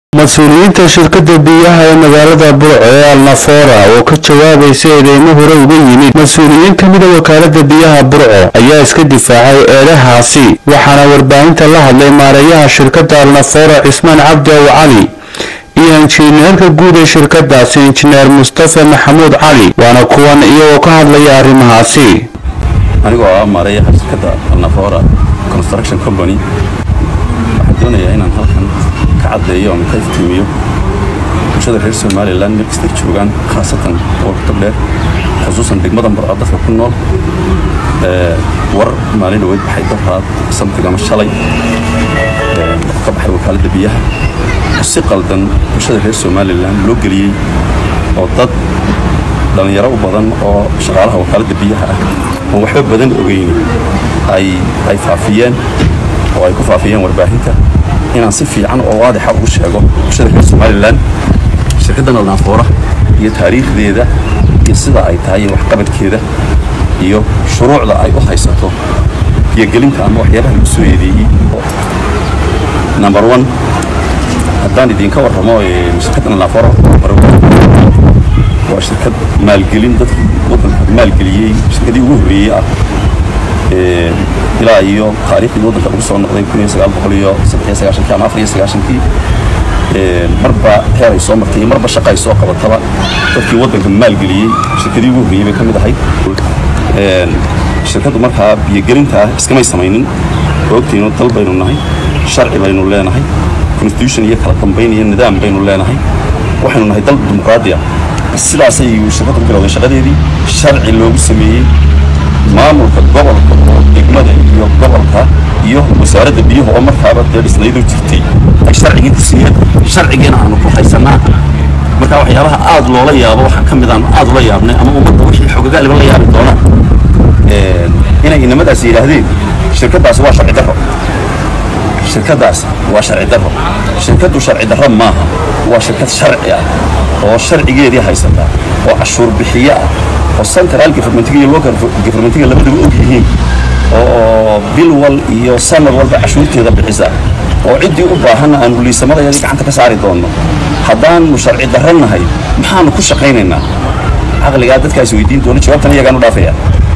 mas-uuliyiinta shirkadda biyaha ee magaalada burco ee alnafoora oo ka jawaabaysa eedeymo hore uga yimid mas-uuliyiin ka mida wakaalada biyaha burco ayaa iska difaacay eedahaasi waxaana warbaahinta la hadlay maareeyaha shirkadda alnafoora cismaan cabdi ow cali iyo injineerka guud ee shirkadaasi injineer mustafa maxamuud cali waana kuwan iyagoo ka hadlaya arrimahaasi anigoo ah maareeyaha shirkadda alnafoora construction company waxaan doonayaa inaan halkan ka caddeeyo ama ka iftiimiyo bulshada reer somalilan meel kastay joogaan khaasatan gobolka dheer khusuusan degmadan barco dadka ku nool war maalin dhaweyd baxay daraad samtig ama shalay ka baxay wakaaladda biyaha oo si qaldan bulshada reer somalilan loo geliyey oo dad dhallinyaro u badan oo shaqaalaha wakaaladda biyaha ah oon waxba badan ogeyni ay faafiyeen oo ay ku faafiyeen warbaahinta inaan si fiican oo waadixa ugu sheego bulshada reer somalilan shirkaddan alnaafoora iyo taariikhdeeda iyo sida ay tahay iyo waxqabadkeeda iyo shuruucda ay u haysato iyo gelinta ama waxyaabaha lagu soo eedeeyey number one haddaan idinka warramo shirkaddan alnaafoora waa shirkad maalgelin dadkii waddanka maalgeliyey shirkadii ugu horreeyey ah ilaa iyo taariikhdii waddanka lagu soo noqday kun iyo sagaal boqol iyo saddex iyo sagaashankii ama afar iyo sagaashankii marba heer ay soo martay iyo marba shaqa ay soo qabataba dadkii waddanka maalgeliyey shirkadii ugu horreeyey bay ka mid ahayd shirkaddu markaa biyogelintaa iskamay samaynin ogtaynu dal baynu nahay sharci baynu leenahay constitution iyo kala dambayn iyo nidaam baynu leenahay waxaynu nahay dal dimuqraadi ah sidaasay shirkaddu ku bilowday shaqadeedii sharci loogu sameeyey maamulka gobolka oo degmada iyo gobolka iyo wasaaradda biyuhu oo markaaba dee dhisnaydu jirtay ay sharcigii ku siiyeen sharcigiina aanu ku haysanaa marka waxyaabaha aad loola yaabo waxaa ka mid aanu aad ula yaabnay ama ummadda wixii xogagaaliba la yaabi doonaan inay inamadaas yidhaahdeen shirkaddaasi waa sharci darro shirkaddaas waa sharci darro shirkaddu sharci darro maaha waa shirkad sharci ah oo sharcigeedii haysata oo cashuur bixiye ah oo central governmentiga iyo local governmentiga labadaba og yihiin oo bil wal iyo sanad walba cashuurteeda bixisa oo ciddii u baahanna aanu liisamadayadii gacanta ka saari doonno haddaanu sharci darro nahay maxaanu ku shaqaynaynaa caqligaa dadkaas weydiin doona jawaabtan iyagaan u dhaafaya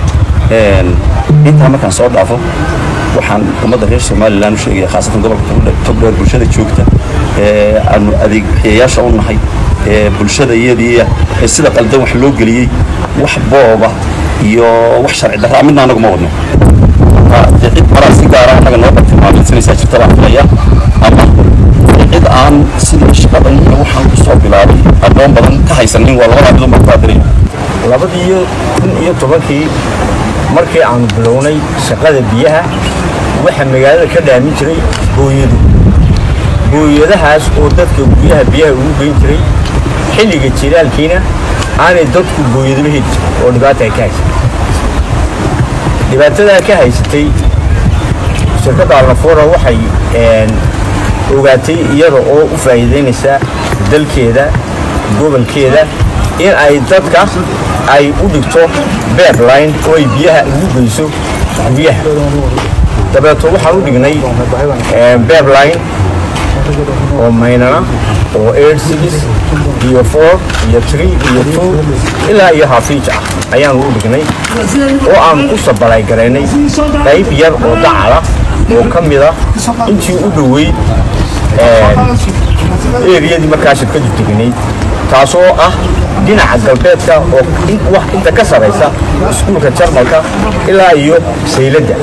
intaa markaan soo dhaafo waxaan ummadda reer somalilan u sheegaya khaasatan gobolka togdheer bulshada joogta ee aanu adeeg bixiyayaasha u nahay ee bulshada iyadii ee sida qaldan wax loo geliyey wax booba iyo wax sharci darraa midna anagu ma wadno dee cid maraa si gaara annaga noo bartilmaameedsanaysaa jirta baan filaya ama cid aan sidii shaqadan iyo waxaan ku soo bilaabay aqoon badan ka haysanin waa labadaa midun baan ku adiraya labadii kun iyo tobankii markii aanu bilownay shaqada biyaha waxaa magaalada ka dhaamin jiray booyadu booyadahaas oo dadka guryaha biyaha ugu geyn jiray xilliga jiraalkiina aanay dadku booyadaba heli jirin oo dhibaata ay ka haysatay dhibaatadaa ka haysatay shirkadda alnafoora waxay ogaatay iyada oo u faa'iidaynaysa dalkeeda gobolkeeda in ay dadka ay u dhigto beerline oo ay biyaha ugu geyso guryaha dabeeto waxaan u dhignay beerline oo maynana oo air six iyo four iyo three iyo two ilaa iyo hafiij ah ayaan u dhignay oo aan ku sabalay garaynay qayb yar oo dacala oo ka mida intii u dhoweyd eriyadii markaa shirkadu tegnayd taasoo ah dhinaca galbeedka oo wax inta ka saraysa iskuulka jarmalka ilaa iyo sayladda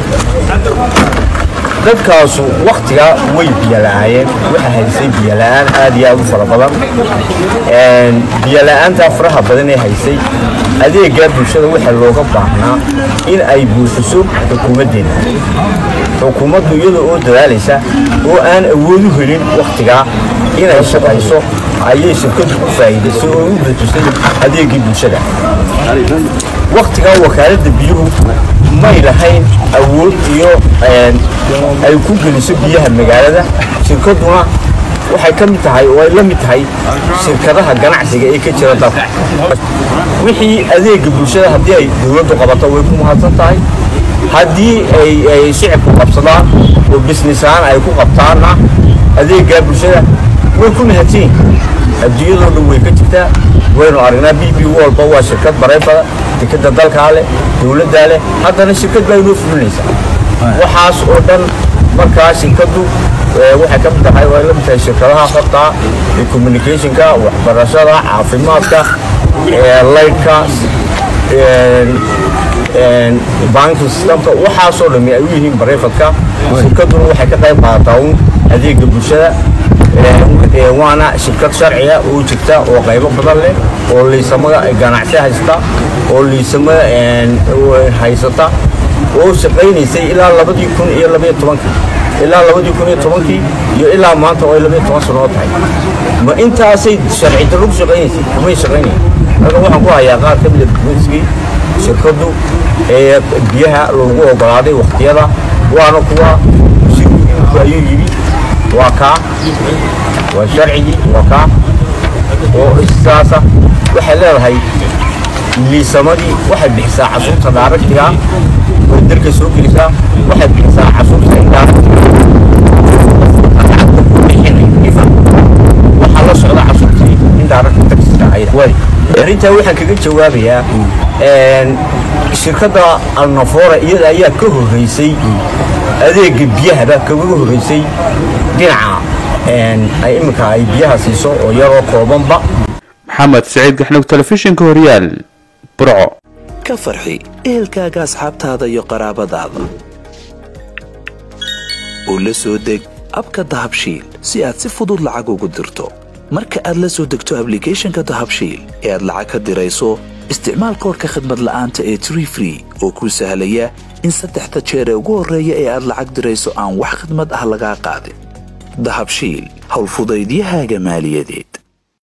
dadkaasu waktigaa way biyola'aayeen waxa haysay biyola'aan aad iyo aad u fara badan biyola'aantaa faraha badan ee haysay adeeggaa bulshada waxaa looga baahnaa in ay buuxiso xukuumaddeena xukuumaddu iyada oo dadaalaysa oo aan awood u helin wakhtigaa inay shaqayso ayay shirkadu u faa'iidaysay oo u buuxisay adeeggii bulshada wakhtigaa wakaaladda biyuhu may lahayn awood iyo ay ku geliso biyaha magaalada shirkaduna waxay ka mid tahay oo ay la mid tahay shirkadaha ganacsiga ee ka jira dalka wixii adeega bulshada haddii ay dowladdu qabato way ku mahadsan tahay haddii ay shicibku qabsadaan oo bisnis ahaan ay ku qabtaanna adeeggaa bulshada way ku mahadsan adduunyadoo dhan way ka jirtaa waynu aragnaa b b walba waa shirkad barayfada dekeda dalkaa leh dowladdaa leh haddana shirkad baa inoo fulinaysaa waxaas oo dhan markaa shirkaddu waxay ka mid tahay way la mid tahay shirkadaha horta ee communicationka waxbarashada caafimaadka laydhka banking systemka waxaasoo dhami ay u yihiin barayfadka shirkadduna waxay ka qayb qaadataa un adeega bulshada waana shirkad sharciga oo jirta oo qaybo badan leh oo liisamada ganacsi haysta oo liisamada haysata oo shaqaynaysay ilaa labadii kun iyo labaiyo tobankii ilaa labadii kun iyo tobankii iyo ilaa maanta oo ay labaiyo toban sano oo tahay ma intaasay sharci darro ku shaqaynaysay kumay shaqaynayn marka waxaan ku hayaa qaar ka mida dukumentigii shirkaddu ee biyaha loogu ogolaaday wakhtiyada waana kuwa shirku ayuu yidhi waa kaa waa sharcigii waa kaa oo isaasa waxay leedahay liisamadii waxay bixisaa casuurta daaragtiga way dalka soo gelisaa waxay bixisaa casuurta waxaa la socda casuurtii indaaragta taxiska ahayd arrintaa waxaan kaga jawaabayaa shirkadda alnafora iyada ayaa ka horreysay adeega biyahaba kaga horreysay dhinaca ay iminka ay biyaha siiso oo yaroo koobanba maxamed siciid gaxnug telefishinka horyaal burco ka farxi ehelkaaga asxaabtaada iyo qaraabadaada oo la soo deg abka dahabshiil si aad si fudud lacag ugu dirto marka aad la soo degto ablicathonka dahabshiil ee aad lacag ka dirayso isticmaal koorka khadmad la'aanta ee tree free oo kuu sahlaya in saddexda jeer ee ugu horreeya ee aad lacag dirayso aan wax khidmad ah lagaa qaadin dahabshiil howlfudaydiyahaaga maaliyadeed